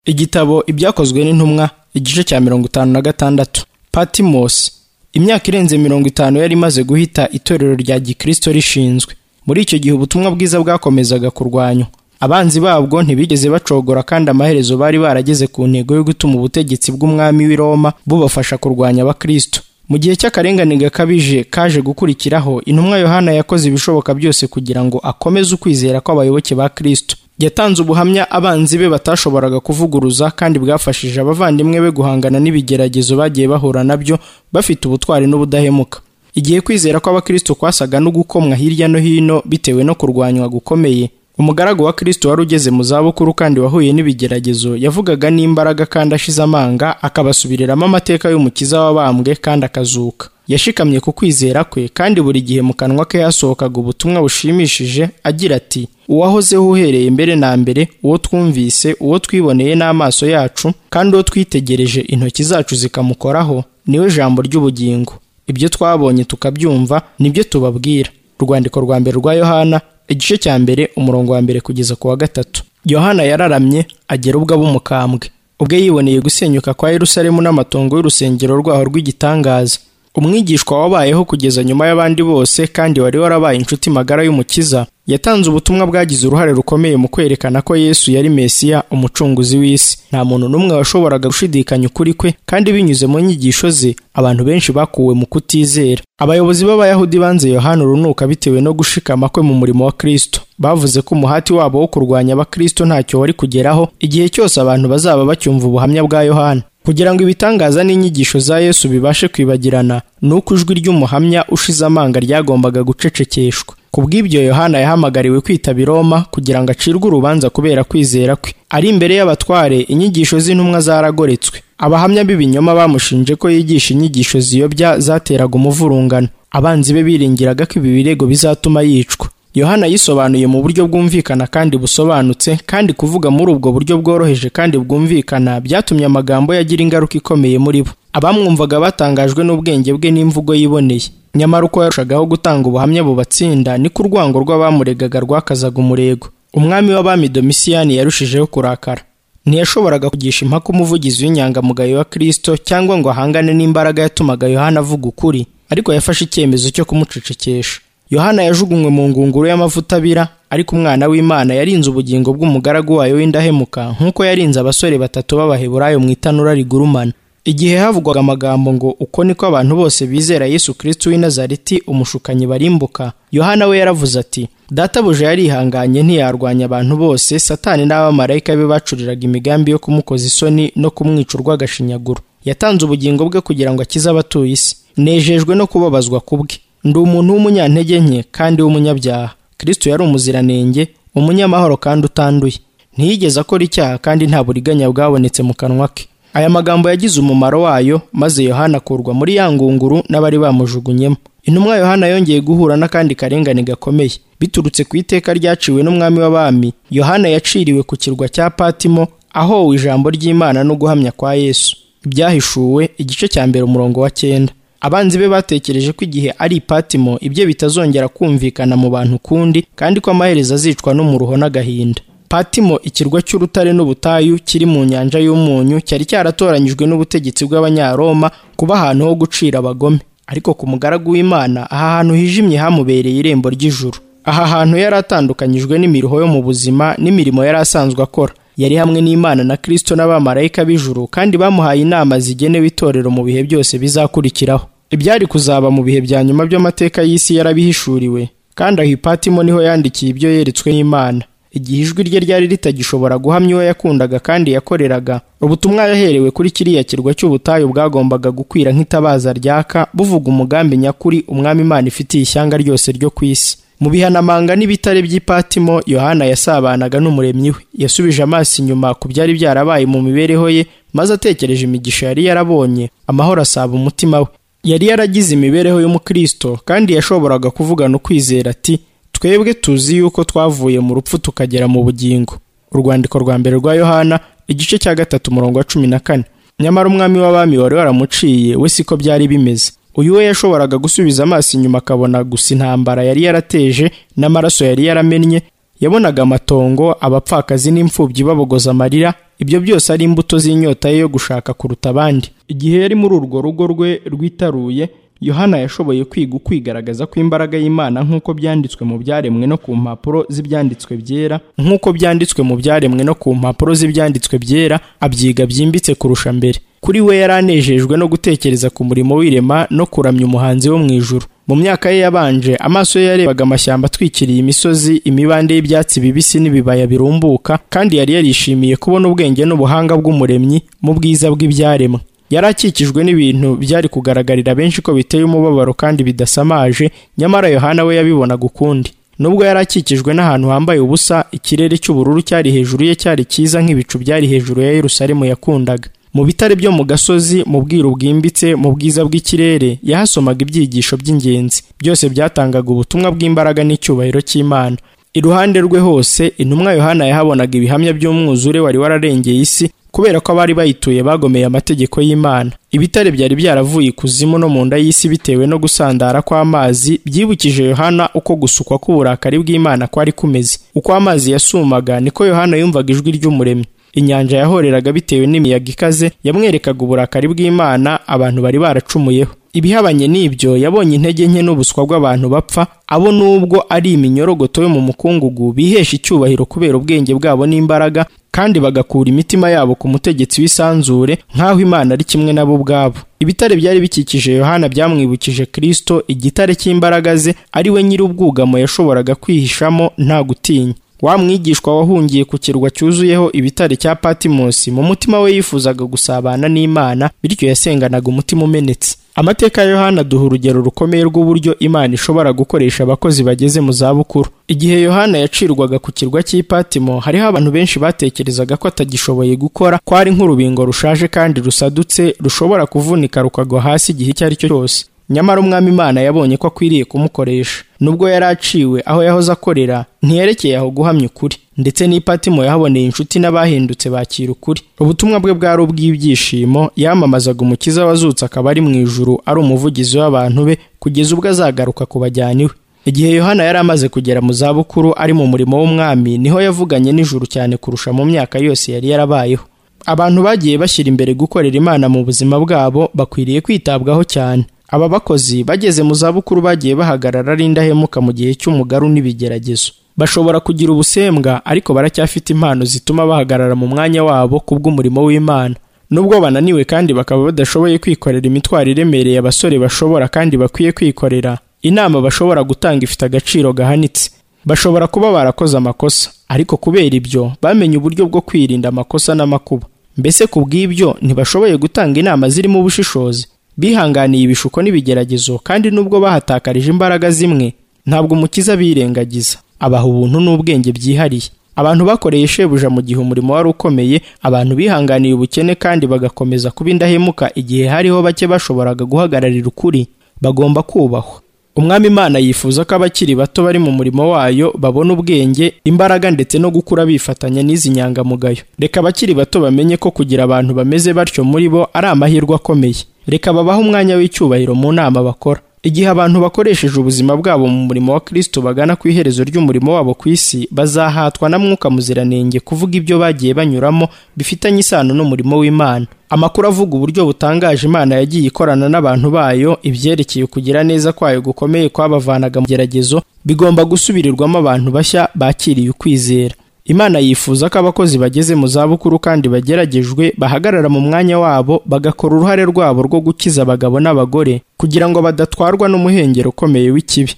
igitabo ibyakozwe n'intumwa igice cya mirongo itanu na gatandatu patimosi imyaka irenze mirongo itanu yari imaze guhita itorero rya gikristo rishinzwe muri icyo gihe ubutumwa bwiza bwakomezaga kurwanywa abanzi babwo ntibigeze bacogora kandi amaherezo bari barageze ku ntego yo gutuma ubutegetsi bw'umwami w'i Roma bubafasha kurwanya abakristo mu gihe cy'akarengane gakabije kaje gukurikiraho intumwa yohana yakoze ibishoboka byose kugira ngo akomeze ukwizera kw'abayoboke ba kristo yatanze ubuhamya abanzi be batashoboraga kuvuguruza kandi bwafashije abavandimwe be guhangana n'ibigeragezo bagiye bahura nabyo bafite ubutwari n'ubudahemuka igihe kwizera kw'abakristo kwasaga no gukomwa hirya no hino bitewe no kurwanywa gukomeye umugaragu wa kristo wari ugeze mu zabukuru kandi wahuye n'ibigeragezo yavugaga n'imbaraga kandi ashize amanga akabasubiriramo amateka y'umukiza wabambwe kandi akazuka yashikamye ku kwizera kwe kandi buri gihe mu kanwa ke hasohokaga ubutumwa bushimishije agira ati uwahozeho uhereye mbere na mbere uwo twumvise uwo twiboneye n'amaso yacu kandi uwo twitegereje intoki zacu zikamukoraho niwe jambo ry'ubugingo ibyo twabonye tukabyumva nibyo tubabwira urwandiko rwa mbere rwa yohana igice cya mbere umurongo wa mbere kugeza ku wa gatatu yohana yararamye agera ubwo aba umukambwe ubwe yiboneye gusenyuka kwa yerusalemu n'amatongo y'urusengero rwaho rw'igitangaza umwigishwa wabayeho kugeza nyuma y'abandi bose kandi wari warabaye inshuti magara y'umukiza yatanze ubutumwa bwagize uruhare rukomeye mu kwerekana ko yesu yari mesiya umucunguzi w'isi nta muntu n'umwe washoboraga gushidikanya ukuri kwe kandi binyuze mu nyigisho ze abantu benshi bakuwe mu kutizera abayobozi b'abayahudi banze yohana urunuka bitewe no gushikama kwe mu murimo wa kristo bavuze ko umuhati wabo wo kurwanya abakristo ntacyo wari kugeraho igihe cyose abantu bazaba bacyumva ubuhamya bwa yohana kugira ngo ibitangaza n'inyigisho za yesu bibashe kwibagirana ni uko ijwi ry'umuhamya ushize amanga ryagombaga gucecekeshwa ku bw'ibyo yohana yahamagariwe kwitaba i roma kugira ngo acirwe urubanza kubera kwizera kwe ari imbere y'abatware inyigisho z'intumwa zaragoretswe abahamya b'ibinyoma bamushinje ko yigisha inyigisho ziyobya zateraga umuvurungano abanzi be biringiraga ko ibi birego bizatuma yicwa yohana yisobanuye mu buryo bwumvikana kandi busobanutse kandi kuvuga muri ubwo buryo bworoheje kandi bwumvikana byatumye amagambo ye agira ingaruka ikomeye muri bo abamwumvaga batangajwe n'ubwenge bwe n'imvugo yiboneye nyamara uko yarushagaho gutanga ubuhamya bubatsinda niko urwango rw'abamuregaga rwakazaga umurego umwami w'abami domisiyani yarushijeho kurakara ntiyashoboraga kugisha impaka umuvugizi w'inyangamugayo wa kristo cyangwa ngo ahangane n'imbaraga yatumaga yohana avuga ukuri ariko yafashe icyemezo cyo kumucecekesha yohana yajugunywe mu ngunguru y'amavuta abira ariko umwana w'imana yarinze ubugingo bw'umugaragu wayo w'indahemuka nk'uko yarinze abasore batatu b'abaheburayo mu itanura rigurumana igihe havugwaga amagambo ngo uko niko abantu bose bizera yesu kristo w'i nazareti umushukanyi barimbuka yohana we yaravuze ati databuja yarihanganye ntiyarwanya abantu bose satani n'abamarayika be bacuriraga imigambi yo kumukoza isoni no kumwica urw'agashinyaguro yatanze ubugingo bwe kugira ngo akize abatuye isi nejejwe no kubabazwa kubwe ndi umuntu w'umunyantege nke kandi w'umunyabyaha kristo yari umuziranenge umunyamahoro kandi utanduye ntiyigeze akora icyaha kandi nta buriganya bwabonetse mu kanwa ke aya magambo yagize umumaro wayo maze yohana akurwa muri ya ngunguru n'abari bamujugunyemo intumwa yohana yongeye guhura n'akandi karengane gakomeye biturutse ku iteka ryaciwe n'umwami w'abami yohana yaciriwe ku kirwa cya patimo ahowe ijambo ry'imana no guhamya kwa yesu ibyahishuwe igice cya mbere umurongo wa cyenda abanzi be batekereje ko igihe ari ipatimo ibye bitazongera kumvikana mu bantu kundi kandi ko amaherezo azicwa n'umuruho n'agahinda patimo ikirwa cy'urutare n'ubutayu kiri mu nyanja y'umunyu cyari cyaratoranyijwe n'ubutegetsi bw'abanyaroma kuba ahantu ho gucira abagome ariko ku mugaragu w'imana aha hantu hijimye hamubereye irembo ry'ijuru aha hantu yari atandukanyijwe n'imiruho yo mu buzima n'imirimo yari asanzwe akora yari hamwe n'imana na kristo n'abamarayika b'ijuru kandi bamuhaye inama zigenewe itorero mu bihe byose bizakurikiraho ibyari kuzaba mu bihe bya nyuma by'amateka y'isi yarabihishuriwe kandi aho ipatimo niho yandikiye ibyo yeretswe n'imana igihe ijwi rye ryari ritagishobora guhamya uwo yakundaga kandi yakoreraga ubutumwa yaherewe kuri kiriya kirwa cy'ubutayu bwagombaga gukwira nk'itabaza ryaka buvuga umugambi nyakuri umwami imana ifitiye ishyanga ryose ryo ku isi mu bihanamanga n'ibitare by'ipatimo yohana yasabanaga n'umuremyi we yasubije amaso inyuma ku byari byarabaye mu mibereho ye maze atekereje imigisha yari yarabonye amahoro asaba umutima we yari yaragize imibereho y'umukristo kandi yashoboraga kuvugana ukwizera ati twebwe tuzi yuko twavuye mu rupfu tukagera mu bugingo urwandiko rwa mbere rwa yohana igice cya gatatu umurongo wa cumi na kane nyamara umwami w'abami wari waramuciye we siko byari bimeze uyu we yashoboraga gusubiza amaso inyuma akabona gusa intambara yari yarateje n'amaraso yari yaramennye yabonaga amatongo abapfakazi n'imfubyi babogoza amarira ibyo byose ari imbuto z'inyota ye yo gushaka kuruta abandi igihe yari muri urwo rugo rwe rwitaruye yohana yashoboye kwiga ukwigaragaza kw'imbaraga y'imana nk'uko byanditswe mu byaremwe no ku mpapuro z'ibyanditswe byera nk'uko byanditswe mu byaremwe no ku mpapuro z'ibyanditswe byera abyiga byimbitse kurusha mbere kuri we yari anejejwe no gutekereza ku murimo w'irema no kuramya umuhanzi wo mu ijuru mu myaka ye yabanje amaso ye yarebaga amashyamba atwikiriye imisozi imibande y'ibyatsi bibisi n'ibibaya birumbuka kandi yari yarishimiye kubona ubwenge n'ubuhanga bw'umuremyi mu bwiza bw'ibyaremwe yari akikijwe n'ibintu byari kugaragarira benshi ko biteye umubabaro kandi bidasamaje nyamara yohana we yabibonaga ukundi nubwo yari akikijwe n'ahantu hambaye ubusa ikirere cy'ubururu cyari hejuru ye cyari cyiza nk'ibicu byari hejuru ya yerusalemu yakundaga mu bitare byo mu gasozi mu bwiru bwimbitse mu bwiza bw'ikirere yahasomaga ibyigisho by'ingenzi byose byatangaga ubutumwa bw'imbaraga n'icyubahiro cy'imana iruhande rwe hose intumwa yohana yahabonaga ibihamya by'umwuzure wari wararengeye isi kubera ko abari bayituye bagomeye amategeko y'imana ibitare byari byaravuye ikuzimu no mu nda y'isi bitewe no gusandara kw'amazi byibukije yohana uko gusukwa k'uburakari bw'imana kwari kumeze uko amazi yasumaga niko yohana yumvaga ijwi ry'umuremyi inyanja yahoreraga bitewe n'imiyaga ikaze yamwerekaga uburakari bw'imana abantu bari baracumuyeho ibihabanye n'ibyo yabonye intege nke n'ubuswa bw'abantu bapfa abo nubwo ari iminyorogoto yo mu mukungugu bihesha icyubahiro kubera ubwenge bwabo n'imbaraga kandi bagakura imitima yabo ku mutegetsi w'isanzure nk'aho imana ari kimwe nabo ubwabo ibitare byari bikikije yohana byamwibukije kirisito igitare cy'imbaraga ze ari we nyir'ubwugamo yashoboraga kwihishamo nta gutinya wa mwigishwa wahungiye ku kirwa cyuzuyeho ibitare cya patimosi mu mutima we yifuzaga gusabana n'imana bityo yasenganaga umutima umenetse amateka ya yohana aduha urugero rukomeye rw'uburyo imana ishobora gukoresha abakozi bageze mu zabukuru igihe yohana yacirwaga ku kirwa cy'ipatimo hariho abantu benshi batekerezaga ko atagishoboye gukora ko ari nk'urubingo rushaje kandi rusadutse rushobora kuvunika rukagwa hasi igihe icyo ari cyo cyose nyamara umwami imana yabonye ko akwiriye kumukoresha nubwo yari aciwe aho yahoze akorera ntiyerekeye aho guhamya ukuri ndetse n'ipatimo yahaboneye inshuti n'abahindutse bakira ukuri ubutumwa bwe bwari ubw'ibyishimo yamamazaga umukiza wazutse akaba ari mu ijuru ari umuvugizi w'abantu be kugeza ubwo azagaruka ku bajyana iwe igihe yohana yari amaze kugera mu zabukuru ari mu murimo w'umwami niho yavuganye n'ijuru cyane kurusha mu myaka yose yari yarabayeho abantu bagiye bashyira imbere gukorera imana mu buzima bwabo bakwiriye kwitabwaho cyane aba bakozi bageze mu zabukuru bagiye bahagarara ari indahemuka mu gihe cy'umugaru n'ibigeragezo bashobora kugira ubusembwa ariko baracyafite impano zituma bahagarara mu mwanya wabo kubw'umurimo w'imana nubwo bananiwe kandi bakaba badashoboye kwikorera imitwaro iremereye abasore bashobora kandi bakwiye kwikorera inama bashobora gutanga ifite agaciro gahanitse bashobora kuba barakoze amakosa ariko kubera ibyo bamenye uburyo bwo kwirinda amakosa n'amakuba mbese ku bw'ibyo ntibashoboye gutanga inama zirimo ubushishozi bihanganiye ibishuko n'ibigeragezo kandi nubwo bahatakarije imbaraga zimwe ntabwo umukiza birengagiza abaha ubuntu n'ubwenge byihariye abantu bakoreye shebuja mu gihe umurimo wari ukomeye abantu bihanganiye ubukene kandi bagakomeza kuba indahemuka igihe hariho bake bashoboraga guhagararira ukuri bagomba kubahwa umwami imana yifuza ko abakiri bato bari mu murimo wayo babona ubwenge imbaraga ndetse no gukura bifatanya n'izi nyangamugayo reka abakiri bato bamenye ko kugira abantu bameze batyo muri bo ari amahirwe akomeye reka babahe umwanya w'icyubahiro mu nama bakora igihe abantu bakoresheje ubuzima bwabo mu murimo wa kristo bagana ku iherezo ry'umurimo wabo ku isi bazahatwa na mwuka muziranenge kuvuga ibyo bagiye banyuramo bifitanye isano n'umurimo w'imana amakuru avuga uburyo butangaje imana yagiye ikorana n'abantu bayo ibyerekeye kugira neza kwayo gukomeye kwabavanaga mu geragezo bigomba gusubirirwamo abantu bashya bakiriye ukwizera imana yifuza ko abakozi bageze mu zabukuru kandi bageragejwe bahagarara mu mwanya wabo bagakora uruhare rwabo rwo gukiza abagabo n'abagore kugira ngo badatwarwa n'umuhengero ukomeye w'ikibi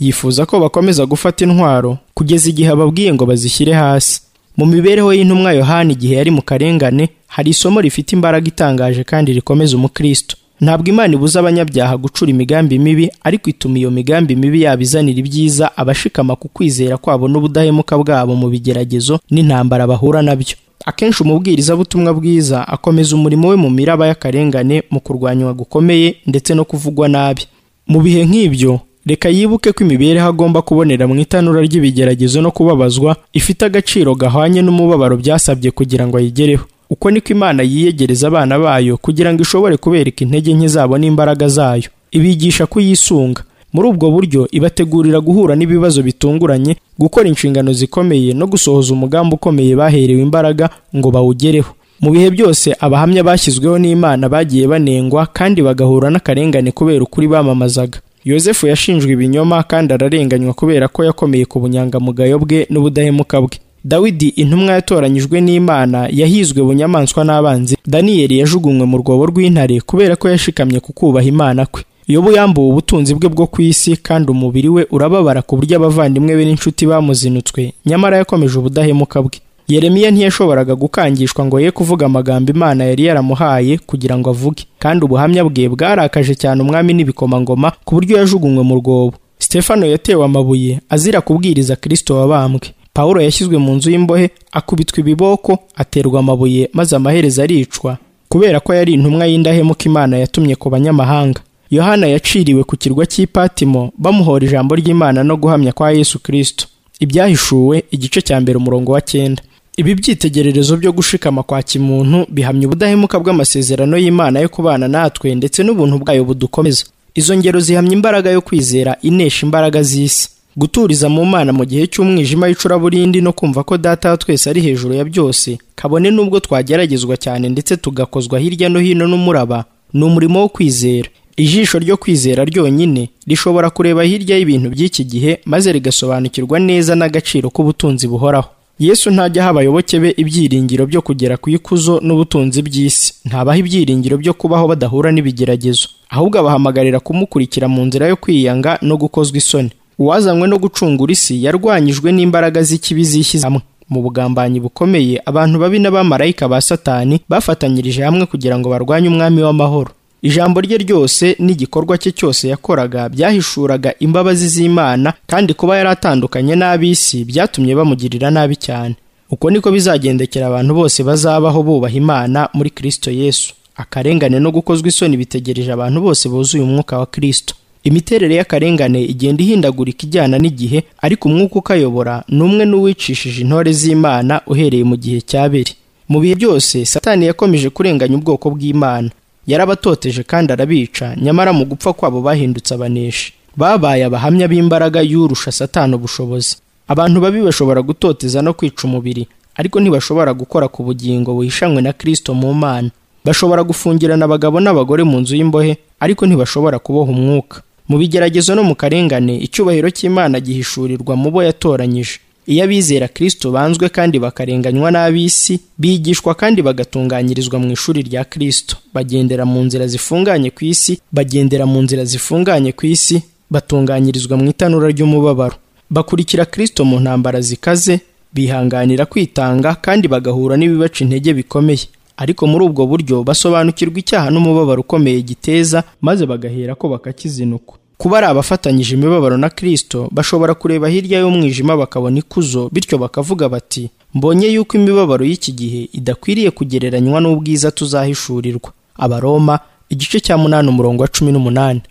yifuza ko bakomeza gufata intwaro kugeza igihe ababwiye ngo bazishyire hasi mu mibereho y'intumwa yohani igihe yari mu karengane hari isomo rifite imbaraga itangaje kandi rikomeza umukristo ntabwo imana ibuza abanyabyaha gucura imigambi mibi ariko ituma iyo migambi mibi yabizanira ibyiza abashikama ku kwizera kwabo n'ubudahemuka bwabo mu bigeragezo n'intambara bahura nabyo akenshi umubwirizabutumwa bwiza akomeza umurimo we mu miraba y'akarengane mu kurwanywa gukomeye ndetse no kuvugwa nabi mu bihe nk'ibyo reka yibuke ko imibereho agomba kubonera mu itanura ry'ibigeragezo no kubabazwa ifite agaciro gahwanye n'umubabaro byasabye kugira ngo ayigereho uko niko imana yiyegereza abana bayo kugira ngo ishobore kubereka intege nke zabo n'imbaraga zayo ibigisha kuyisunga muri ubwo buryo ibategurira guhura n'ibibazo bitunguranye gukora inshingano zikomeye no gusohoza umugambi ukomeye baherewe imbaraga ngo bawugereho mu bihe byose abahamya bashyizweho n'imana bagiye banengwa kandi bagahura n'akarengane kubera ukuri bamamazaga yosefu yashinjwe ibinyoma kandi ararenganywa kubera ko yakomeye ku bunyangamugayo bwe n'ubudahemuka bwe dawidi intumwa yatoranyijwe n'imana yahizwe bunyamaswa n'abanzi daniyeli yajugunywe mu rwobo rw'intare kubera ko yashikamye ku kubaha imana kwe yobu yambuwe ubutunzi bwe bwo ku isi kandi umubiri we urababara ku buryo abavandimwe be n'inshuti bamuzinutswe nyamara yakomeje ubudahemuka bwe yeremiya ntiyashoboraga gukangishwa ngo ye kuvuga amagambo imana yari yaramuhaye kugira ngo avuge kandi ubuhamya bwe bwarakaje cyane umwami n'ibikomangoma ku buryo yajugunywe mu rwobo sitefano yatewe amabuye azira kubwiriza kirisito wabambwe pawulo yashyizwe mu nzu y'imbohe akubitwa ibiboko aterwa amabuye maze amaherezo aricwa kubera ko yari intumwa y'indahemuka imana yatumye ku banyamahanga yohana yaciriwe ku kirwa cy'ipatimo bamuhora ijambo ry'imana no guhamya kwa yesu kirisito ibyahishuwe igice cya mbere umurongo wa cyenda ibi byitegererezo byo gushikama kwa kimuntu bihamya ubudahemuka bw'amasezerano y'imana yo kubana natwe ndetse n'ubuntu bwayo budukomeza izo ngero zihamya imbaraga yo kwizera inesha imbaraga z'isi guturiza mu mana mu gihe cy'umwijima w'icuraburindi no kumva ko data wa twese ari hejuru ya byose kabone n'ubwo twageragezwa cyane ndetse tugakozwa hirya no hino n'umuraba ni umurimo wo kwizera ijisho ryo kwizera ryonyine rishobora kureba hirya y'ibintu by'iki gihe maze rigasobanukirwa neza n'agaciro k'ubutunzi buhoraho yesu ntajya aha abayoboke be ibyiringiro byo kugera ku ikuzo n'ubutunzi by'isi ntabaha ibyiringiro byo kubaho badahura n'ibigeragezo ahubwo abahamagarira kumukurikira mu nzira yo kwiyanga no gukozwa isoni uwazanywe no gucungura isi yarwanyijwe n'imbaraga z'ikibi zishyize hamwe mu bugambanyi bukomeye abantu babi n'abamarayika ba satani bafatanyirije hamwe kugira ngo barwanye umwami w'amahoro ijambo rye ryose n'igikorwa cye cyose yakoraga byahishuraga imbabazi z'imana kandi kuba yari atandukanye n'ab'isi byatumye bamugirira nabi cyane uko niko bizagendekera abantu bose bazabaho bubaha imana muri kirisito yesu akarengane no gukozwa isoni bitegereje abantu bose buzuye umwuka wa kirisito imiterere y'akarengane igenda ihindagurika ijyana n'igihe ariko umwuka ukayobora ni umwe n'uwicishije intore z'imana uhereye mu gihe cy'abiri mu bihe byose satani yakomeje kurenganya ubwoko bw'imana yarabatoteje kandi arabica nyamara mu gupfa kwabo bahindutse abaneshi babaye abahamya b'imbaraga y'urusha satani ubushobozi abantu babi bashobora gutoteza no kwica umubiri ariko ntibashobora gukora ku bugingo buhishanywe na kirisito mu mana bashobora gufungirana abagabo n'abagore mu nzu y'imbohe ariko ntibashobora kuboha umwuka mu bigeragezo no mu karengane icyubahiro cy'imana gihishurirwa mu bo yatoranyije iyo abizera kirisito banzwe kandi bakarenganywa n'ab'isi bigishwa kandi bagatunganyirizwa mu ishuri rya kirisito bagendera mu nzira zifunganye ku isi bagendera mu nzira zifunganye ku isi batunganyirizwa mu itanura ry'umubabaro bakurikira kirisito mu ntambara zikaze bihanganira kwitanga kandi bagahura n'ibibaca intege bikomeye ariko muri ubwo buryo basobanukirwa icyaha n'umubabaro ukomeye giteza maze bagahera ko bakakizinukwa kuba ari abafatanyije imibabaro na kirisito bashobora kureba hirya y'umwijima bakabona ikuzo bityo bakavuga bati mbonye yuko imibabaro y'iki gihe idakwiriye kugereranywa n'ubwiza tuzahishurirwa abaroma igice cya munani umurongo wa cumi n'umunani